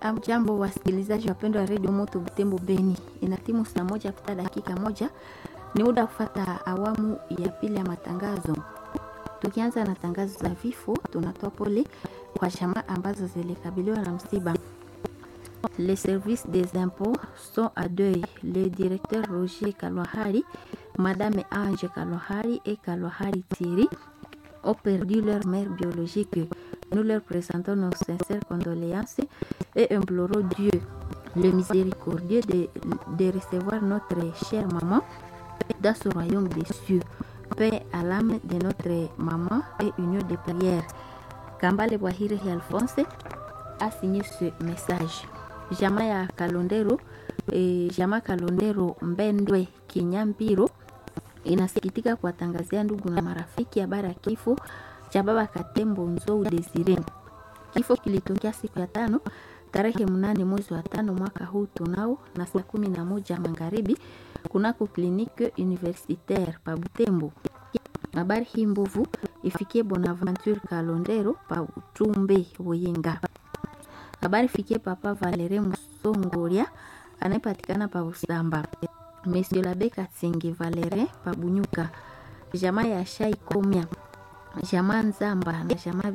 Jambo wasikilizaji wapendwa wa redio Moto Butembo Beni, ina timu saa moja kupita dakika moja, ni muda kufata awamu ya pili ya matangazo. Tukianza na tangazo za vifo, tunatoa pole kwa jamaa ambazo zilikabiliwa na msiba. Les services des impôts sont à deuil. Le directeur Roger Kalwahari, Madame Ange Kalwahari et Kalwahari Thierry ont perdu leur mère biologique. Nous leur présentons nos sincères condoléances et implorons Dieu, le miséricordieux, de, de recevoir notre chère maman dans ce royaume des cieux. Paix à l'âme de notre maman et union de prière. Kambale Bwahire Alphonse a signé ce message. Jamaa ya Kalondero, eh, jamaa Kalondero Mbendwe Kinyambiro inasikitika kuwatangazia ndugu na marafiki habari ya kifo cha baba Katembo Nzou Desire. Kifo kilitokea siku ya tano tarehe mnane mwezi wa tano mwaka huu tunao na saa kumi na moja magharibi kunako klinike universitaire pa Butembo. Habari hii mbovu ifikie Bonaventure Kalondero pa Utumbe Boyenga. Habari fikie papa Valere Musongoria anayepatikana pa Usamba. Monsieur Labe Katsingi Valere pa Bunyuka. Jamaa ya Shai Komya. Jamaa Nzamba na jamaa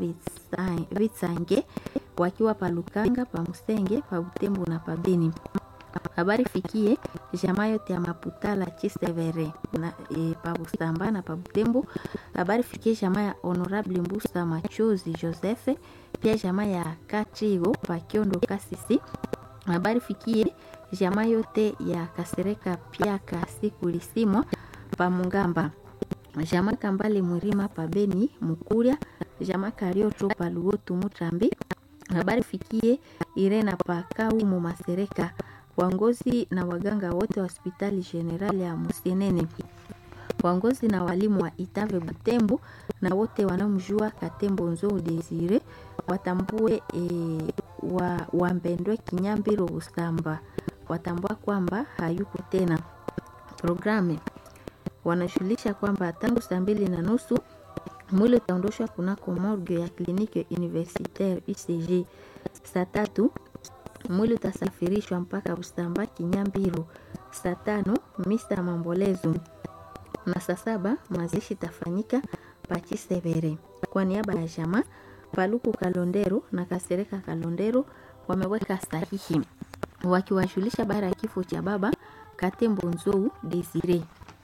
Vitsange wakiwa pa Lukanga, pa Musenge, pa Butembo na pa Beni. Habari fikie jamaa yote ya Maputala Chisevere na e, pa Busamba na pa Butembo. Habari fikie jamaa ya Honorable Mbusa Machozi Joseph, pia jamaa ya Kachigo pa Kiondo Kasisi. Habari fikie jamaa yote ya Kasereka Piaka siku lisimwa pa Mungamba. Jamaa Kambale Mwirima pa Beni Mukuria, jamaa Karioto pa Luotu Mutrambi. Habari fikie Irena pa Kaumu Masereka waongozi na waganga wote wa hospitali generali ya Musenene, waongozi na walimu wa Itave Butembo na wote wanaomjua Katembo Nzou Desire watambue e, wa, wambendwe Kinyambiro Busamba watambua kwamba hayuko tena. Programe wanashughulisha kwamba tangu saa mbili na nusu mwili utaondoshwa kunako morgue ya kliniki universitaire UCG. Saa tatu mwili utasafirishwa mpaka Busamba Kinyambiro. Saa tano misa mambolezo na saa saba mazishi itafanyika Pachisevere. Kwa niaba ya jamaa Paluku Kalondero na Kasereka Kalondero wameweka sahihi wakiwajulisha bara ya kifo cha baba Katembo Nzou Desire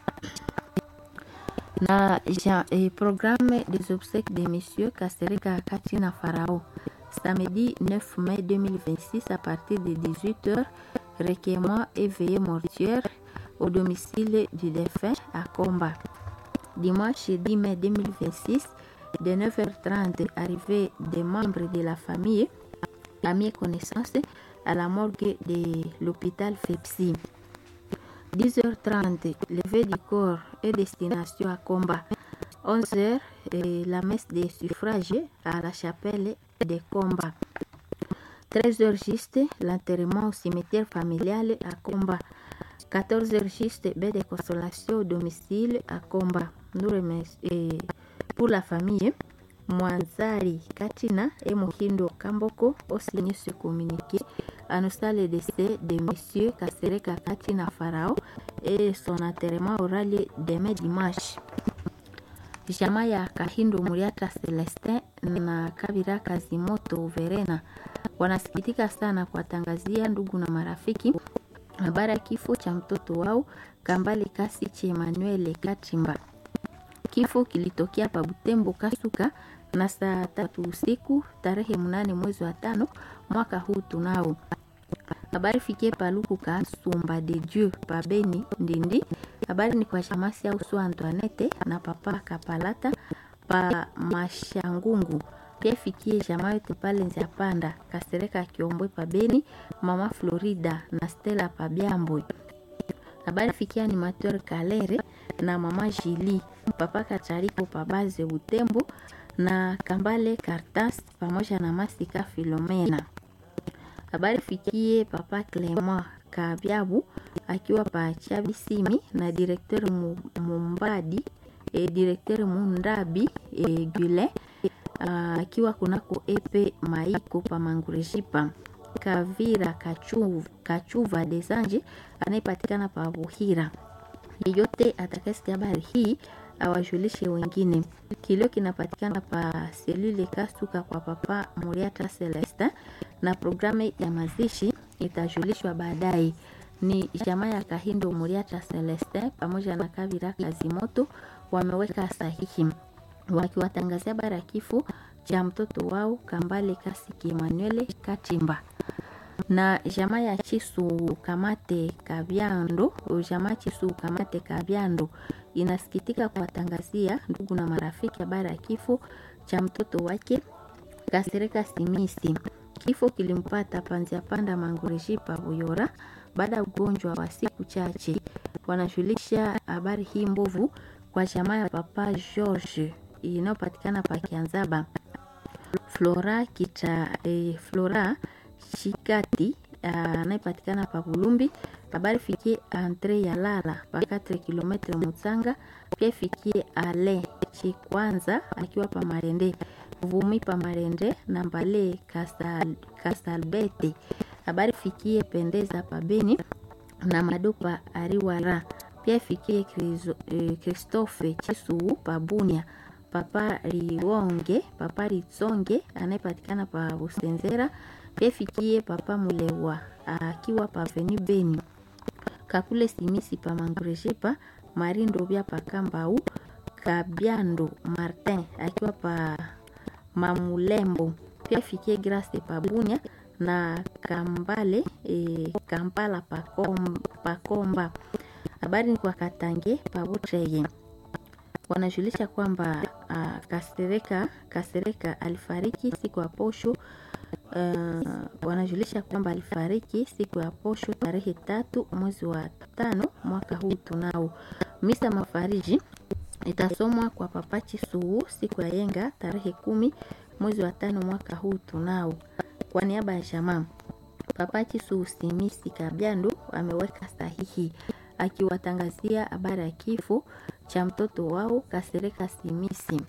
na ja, eh, programme des obsèques de Monsieur Kasereka Katina Farao samedi 9 mai 2026 à partir de 18h, recueillement et veillée mortuaire au domicile du défunt à Comba. Dimanche 10 mai 2026, de 9h30, arrivée des membres de la famille, amis et connaissances à la morgue de l'hôpital FEPSI. 10h30, levée du corps et destination à Comba. 11h, la messe des suffrages à la chapelle de Comba. 13h juste, l'enterrement au cimetière familial à Comba. 14h juste, baie de consolation au domicile à Comba. Nous remercions pour la famille. Mwanzari Katina et Mohindo Kamboko ont signé ce communiqué annonçant le décès de M. Kasereka Katina Farao et son enterrement aura lieu demain dimanche. Jamaa ya Kahindo Muriata Celestin na Kabira Kazimoto Verena wanasikitika sana kuwatangazia ndugu na marafiki habari ya kifo cha mtoto wao Kambale Kasichi Emmanuel Katimba. Kifo kilitokea pa Butembo Kasuka na saa tatu usiku tarehe mnane mwezi wa tano mwaka huu tunao. Habari fikie Paluku Kasumba de Dieu pa Beni Ndindi. Habari ni kwa Shamasi au Sua Antoinette na papa Kapalata pa Mashangungu. Pia fikie jamaa yote pale Nzia Panda Kasereka Kiombwe pa Beni, mama Florida na Stella pa Byambwe. Habari fikia animateur Kalere na mama Jili papa Kachariko pa Baze Butembo na Kambale Kartas pamoja na Masika Filomena. Habari fikie papa Clement Kabyabu akiwa pa Chabisimi na directeur Mumbadi e directeur Mundabi e Gule akiwa kunako epe Maiko pa Mangurejipa. Kavira Kachuva, Kachuva Desange anayepatikana pa Buhira. Yeyote atakayesikia habari hii awajulishe wengine. Kilio kinapatikana pa selule Kasuka kwa papa Muriata Celeste, na programu ya mazishi itajulishwa baadaye. Ni jamaa ya Kahindo Muriata Celeste pamoja na Kavira Kazimoto wameweka sahihi wakiwatangazia habari ya kifo cha mtoto wao Kambale Kasiki Emmanuel Katimba na jamaa ya Chisu Kamate Kabyando, jamaa Chisu Kamate Kabyando inasikitika kuwatangazia ndugu na marafiki habari ya kifo cha mtoto wake Kasereka Simisi. Kifo kilimpata Panzia Panda Mangurejipa Buyora baada ya ugonjwa wa siku chache. Wanajulisha habari hii mbovu kwa jamaa ya Papa George inayopatikana pa Kianzaba. Flora kita eh, Flora Shikati anayepatikana pa Bulumbi. Habari fikie Andre ya Lala pa 4 km Mutsanga, pia fikie Ale Chikwanza akiwa pa Marende Vumi pa Marende na Mbale Kasal, Kasalbete. Habari fikie Pendeza pa Beni na Madopa Ariwara, pia fikie Christophe Chisuu pa Bunia Papa Liwonge Papa Ritsonge anayepatikana pa Busenzera pia fikie Papa Mulewa akiwa pa Veni Beni Kakule Simisi pa Mangurejipa Marindo bya pa Kambau Kabyando Martin akiwa pa Mamulembo pia fikie Grace pa Bunya na Kambale e, Kampala pa Komba. Habari ni kwa Katange pa Butreye wanajulisha kwamba uh, Kasereka Kasereka alifariki siku ya posho. Uh, wanajulisha kwamba alifariki siku ya posho tarehe tatu mwezi wa tano mwaka huu tunao. Misa mafariji itasomwa kwa Papa Chisuu siku ya yenga tarehe kumi mwezi wa tano mwaka huu tunao. Kwa niaba ya jamaa Papa Chisuu Simisi Kabyando ameweka sahihi akiwatangazia habari ya kifo cha mtoto wao Kasereka Simisi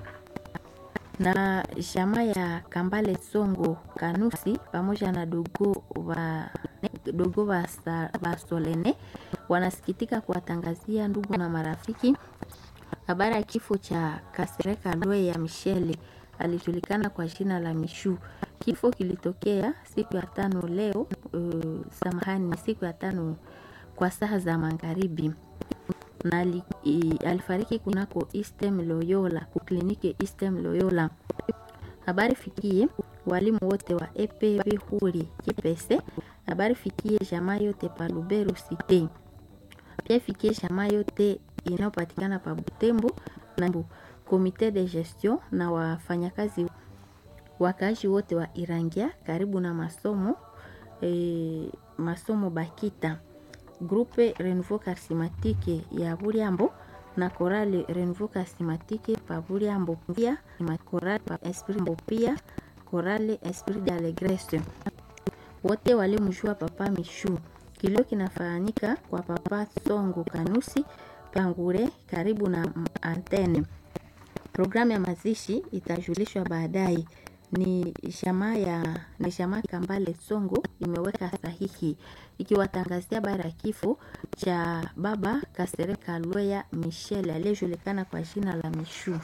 na jamaa ya Kambale Songo Kanusi pamoja na dogo wa dogo wa Basolene wanasikitika kuwatangazia ndugu na marafiki habari ya kifo cha Kasereka Lwe ya Michele alijulikana kwa jina la Mishu. Kifo kilitokea siku ya tano leo, uh, samahani, siku ya tano kwa saa za magharibi na li, i, alifariki kunako Eastem Loyola kukliniki Eastem Loyola. Habari fikie walimu wote wa EPB huri Kipese. Habari fikie jamaa yote pa Lubero Cité, pia fikie jamaa yote inayopatikana pa Butembo na komite de gestion na wafanyakazi wakaaji wote wa Irangia karibu na masomo e, masomo Bakita Grupe Renouveau Charismatique ya Buriambo na Korale Renouveau Charismatique pa Buriambo, pia Korale pa Esprit Mbo, pia Korale Esprit de Alegresse, wote walimjua Papa Mishu. Kilio kinafanyika kwa Papa Songo Kanusi Pangure karibu na antene. Programu ya mazishi itajulishwa baadaye. Ni jamaa ya ni jamaa Kambale Songo imeweka sahihi ikiwatangazia habari ya kifo cha baba Kasereka Lweya Michel aliyejulikana kwa jina la Mishu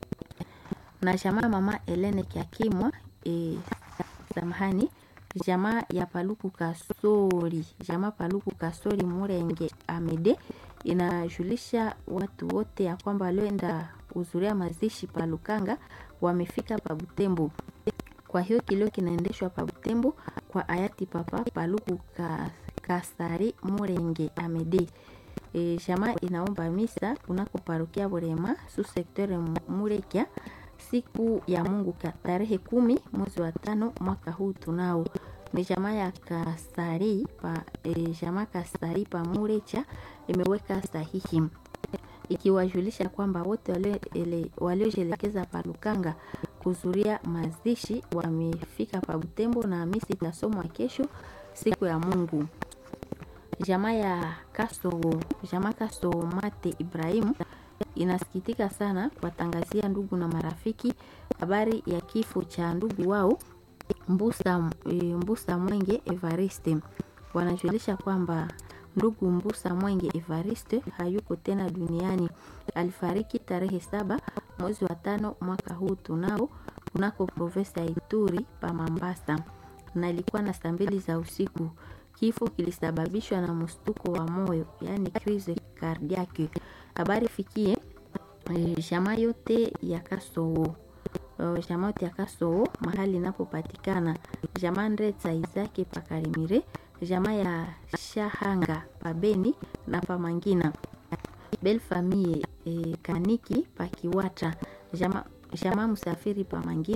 na jamaa mama Elene Kiakimwa e, samahani jamaa ya Paluku Kasori jamaa Paluku Kasori Murenge Amede inajulisha watu wote ya kwamba walioenda kuhudhuria mazishi pa Lukanga wamefika pa Butembo. Kwa hiyo kilio kinaendeshwa pa Butembo kwa hayati Papa Paluku Kasari Murenge Amede. E, jamaa inaomba misa kunako parokia Burema su sektere Murekia siku ya Mungu tarehe kumi mwezi wa tano mwaka huu tunao ni jamaa ya Kasari pa e, jamaa Kasari pa Murecha imeweka sahihi ikiwajulisha kwamba wote waliojelekeza pa Lukanga kuzuria mazishi wamefika pa Butembo na misi itasomwa kesho siku ya Mungu. Jamaa ya Kaso, jamaa Kaso Mate Ibrahimu inasikitika sana kuwatangazia ndugu na marafiki habari ya kifo cha ndugu wao Mbusa, e, Mbusa Mwenge Evariste wanajulisha kwamba ndugu Mbusa Mwenge Evariste hayuko tena duniani. Alifariki tarehe saba mwezi wa tano mwaka huu tunao kunako provinsi ya Ituri pa Mambasa, na ilikuwa na saa mbili za usiku. Kifo kilisababishwa na mshtuko wa moyo, yaani crise cardiaque. Habari fikie e, jamaa yote ya Kasoo jamaa yote ya Kasoo mahali inapopatikana jamaa Ndretsa Izake Pakarimire, jamaa ya Shahanga Pabeni na Pamangina, Belle Famille e, Kaniki Pakiwata, jamaa jamaa Msafiri Pamangina